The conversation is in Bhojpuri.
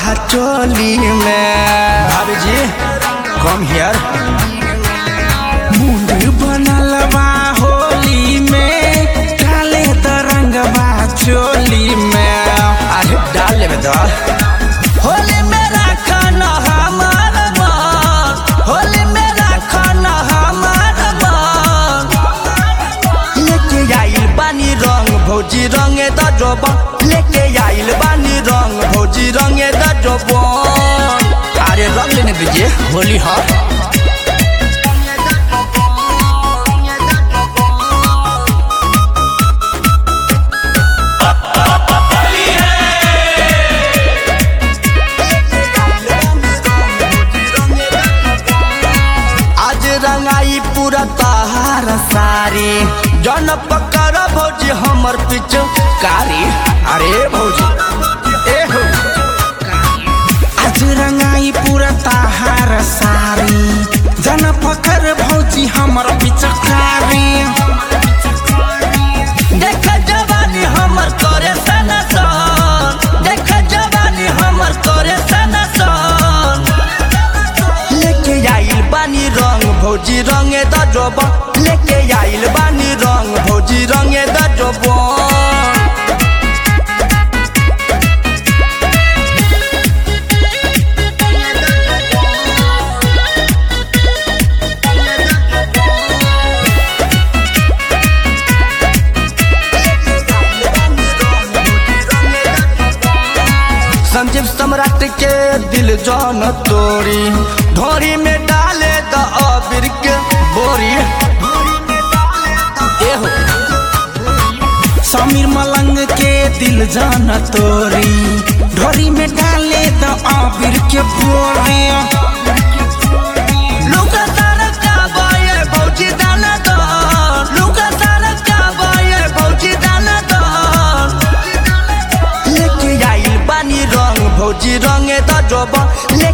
चोली में भाभी जी कम हियर मुंड बनल बा होली में काले तरंग बा चोली में अरे डाल लेबे तो होली में राखन हमार मन होली में राखन हमार मन लेके आइल बानी रंग भौजी रंगे द जोबन लेके आइल बानी रंग भौजी रंगे द जोबन अरे रंग लेने दीजिए होली हा आज रंगाई पूरा तहार सारी जन पकड़ भौजी हमर पीछे कारी अरे भौजी ए हो आज रंगाई पूरा तहार सारी जन पकड़ भौजी हमर पीछे कारी देख जवानी हमर करे सनसन देख जवानी हमर करे सनसन लेके आइल बानी रंग भौजी रंगे द जोबन लेके आइल बानी रंग भौजी रंगे द जोबन संजीव सम्राट के दिल जान तोरी ढोरी में डाले द अबीर के बोरी ए हो समीर मलंग के दिल जान तोरी ढोरी में डाले द अबीर के बोरी लुका सारा का बाये भौजी दाना दो लुका सारा का बाये भौजी दाना दो लेके आइल बानी रंग भौजी रंगे द जोबन ले